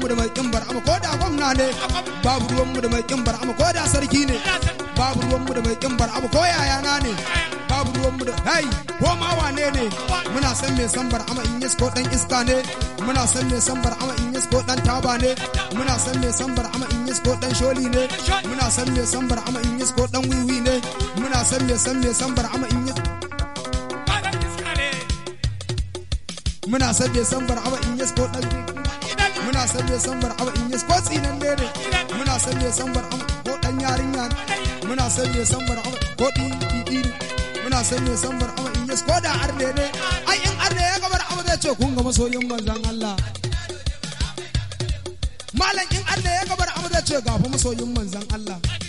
ruwanmu da mai kin bar'ama ko da gwamna ne babu ruwanmu da mai kin bar'ama ko da sarki ne babu ruwanmu da mai kin bar'ama ko yayana ne babu ruwanmu da hai ko ma wane ne muna san me san bar'ama in yes ko dan iska ne muna san me san bar'ama in yes ko dan taba ne muna san me san bar'ama in yes ko dan sholi ne muna san me san bar'ama in yes ko dan wiwi ne muna san me san me san bar'ama in yes muna san me san bar'ama in yes ko dan muna san me san bar'ama in yes ko tsinan ne ne muna san me san bar'ama ko dan yarinya ne muna san me san bar'ama ko di di di ne muna san me san bar'ama in yes ko da arne ne ai in arne ya ga bar'ama zai ce kun ga masoyin manzon Allah malam in arne ya ga bar'ama zai ce ga fa masoyin manzon Allah